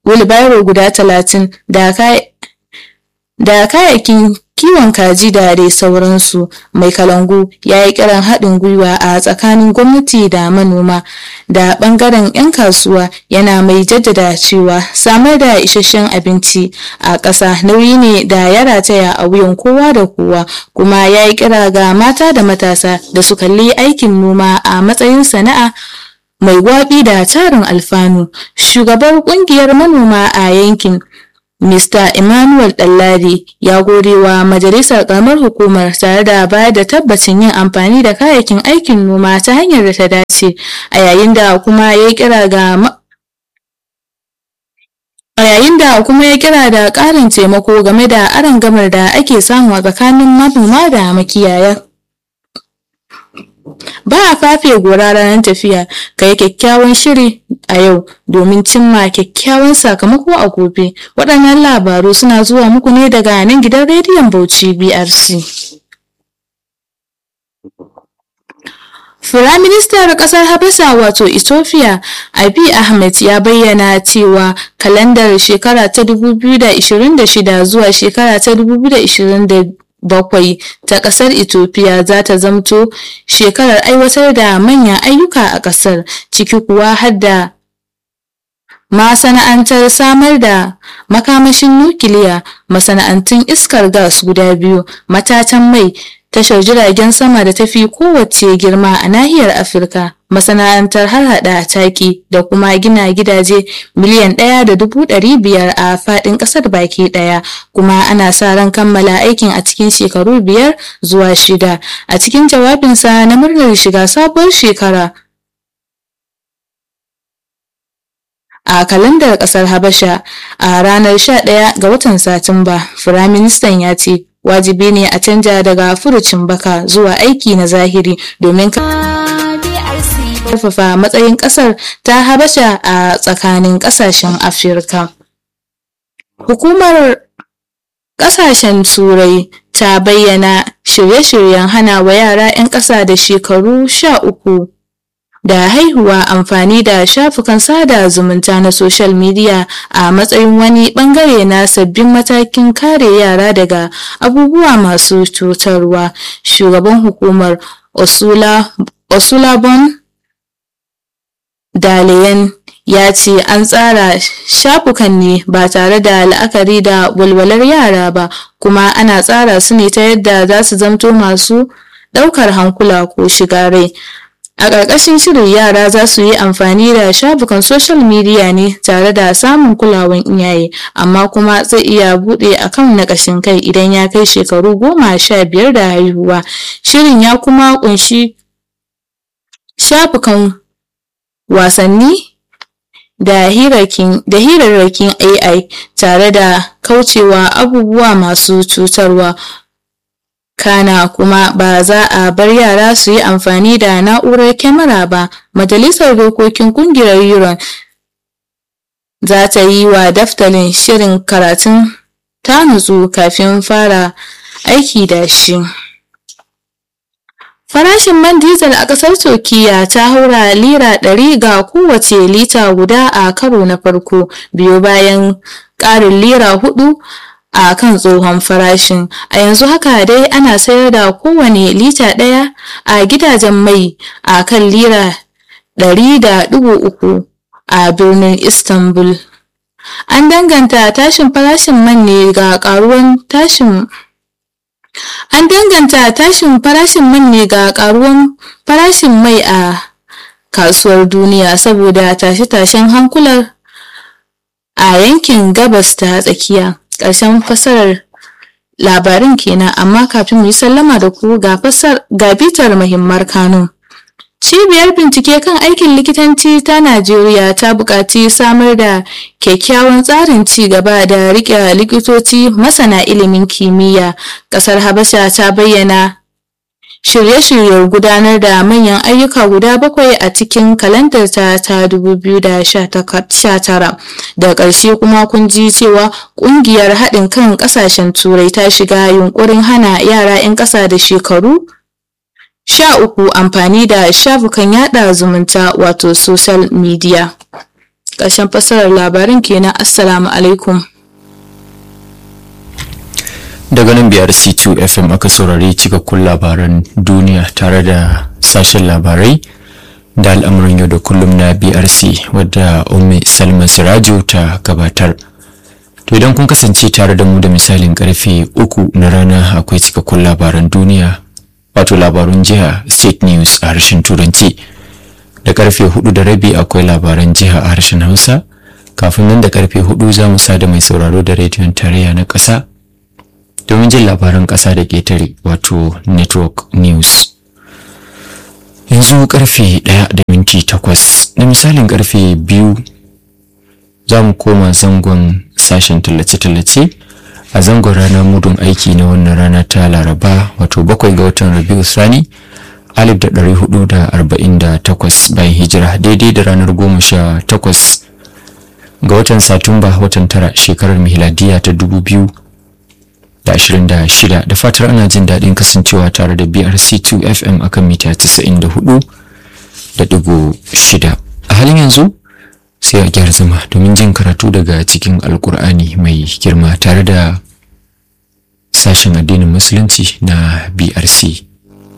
wilbairo guda talatin da kayayyakin kiwon kaji da dai sauransu mai kalangu ya yi kiran haɗin gwiwa a tsakanin gwamnati da manoma da ɓangaren 'yan kasuwa yana mai jaddada cewa samar da isasshen abinci a ƙasa nauyi ne da ya rataya a wuyan kowa da kowa kuma ya yi kira ga mata da matasa da su kalli aikin noma a matsayin sana'a mai gwabi da tarin alfanu shugabar kungiyar manoma a yankin Mr. Emmanuel Dallari ya gode wa majalisar karamar hukumar tare da bayar da tabbacin yin amfani da kayayyakin aikin noma ta hanyar da ta dace a yayin da kuma ya kira ga a yayin da kuma ya kira da ƙarin taimako game da arangamar da ake samu a tsakanin manoma da makiyaya. ba a fafe gora ranar tafiya ka yi kyakkyawan shiri a yau domin cimma kyakkyawan sakamako a gobe waɗannan labaru suna zuwa muku ne daga nan gidan rediyon bauchi brc Firaministan ƙasar Habasha wato Ethiopia Abiy Ahmed ya bayyana cewa kalandar shekara ta 2026 zuwa shekara ta 2027 bakwai ta kasar Ethiopia za ta zamto shekarar aiwatar da manyan ayyuka a kasar ciki kuwa har da masana'antar samar da makamashin nukiliya masana'antun iskar gas guda biyu matatan mai tashar jiragen sama da tafi kowace girma a nahiyar afirka masana'antar harhaɗa taki da kuma gina gidaje miliyan ɗaya da dubu ɗari biyar a faɗin ƙasar baki ɗaya kuma ana sa ran kammala aikin a cikin shekaru biyar zuwa shida a cikin jawabinsa na murnar shiga sabuwar shekara a kalandar ƙasar habasha a ranar 11 ga watan satumba firaministan ya ce wajibi ne a canja daga furucin baka zuwa aiki na zahiri domin karfafa matsayin kasar ta habasha a tsakanin kasashen afirka hukumar kasashen turai ta bayyana shirye-shiryen hana wa yara 'yan ƙasa da shekaru sha uku da haihuwa amfani da shafukan sada zumunta na social media a matsayin wani bangare na sabbin matakin kare yara daga abubuwa masu cutarwa shugaban hukumar osulabon daliyan ya ce an tsara shafukan ne ba tare da la'akari da walwalar yara ba kuma ana tsara su ne ta yadda za su zamto masu ɗaukar hankula ko shiga rai A ƙarƙashin shirin yara za su yi amfani da shafukan social media ne tare da samun kulawan iyaye, amma kuma zai iya buɗe akan na ƙashin kai idan ya kai shekaru goma sha biyar da haihuwa. Shirin ya kuma ƙunshi shafukan wasanni da hirarrakin AI tare da kaucewa abubuwa masu cutarwa. kana kuma ba za a bar yara su yi amfani da na'urar kyamara ba majalisar dokokin kungiyar euron za ta yi wa daftarin shirin karatun ta nutsu kafin fara aiki da shi farashin man diesel a ƙasar turkiya ta haura lira ɗari ga kowace lita guda a karo na farko biyu bayan ƙarin lira hudu a kan tsohon farashin a yanzu haka dai ana sayar da kowane lita ɗaya a gidajen mai a kan lira ɗari da ɗigo uku a birnin istanbul an danganta tashin farashin man ne ga ƙaruwan tashin an danganta tashin farashin man ne ga ƙaruwan farashin mai a kasuwar duniya saboda tashe-tashen hankular a yankin gabas ta tsakiya ƙarshen fasarar labarin kenan amma kafin mu yi sallama da ku ga fasar ga bitar muhimmar kanun cibiyar bincike kan aikin likitanci ta najeriya ta buƙaci samar da kyakkyawan tsarin ci gaba da riƙe likitoci masana ilimin kimiyya ƙasar habasha ta bayyana shirye-shiryen gudanar da manyan ayyuka guda bakwai a cikin kalandar ta ta 2019 da ƙarshe kuma kun ji cewa ƙungiyar haɗin kan ƙasashen turai ta shiga yunkurin hana yara 'yan ƙasa da shekaru sha uku amfani da shafukan yada zumunta wato social media ƙarshen fassarar labarin kenan assalamu alaikum daga nan biyar c2 fm aka saurari cikakkun labaran duniya tare da sashen labarai da al'amuran yau da kullum na brc wadda umme salma sirajo ta gabatar to idan kun kasance tare da mu da misalin karfe uku na rana akwai cikakkun labaran duniya wato labarun jiha state news a harshen turanci da karfe hudu da rabi akwai labaran jiha a harshen hausa kafin nan da karfe hudu za mu sada mai sauraro da rediyon tarayya na ƙasa domin jin labaran ƙasa da ƙetare wato network news yanzu karfe ɗaya da minti takwas na misalin karfe biyu za mu koma zangon sashen tallace-tallace a zangon ranar mudun aiki na wannan rana ta laraba wato bakwai ga watan rabiu sani alif da ɗari hudu da arba'in da takwas bayan hijira daidai da ranar goma sha takwas ga watan satumba watan tara shekarar miladiya ta dubu biyu da ashirin da shida da fatar ana jin daɗin kasancewa tare da brc2 fm akan mita casa'in da hudu da digo shida a halin yanzu sai a gyara zama domin jin karatu daga cikin alkur'ani mai girma tare da sashen addinin musulunci na brc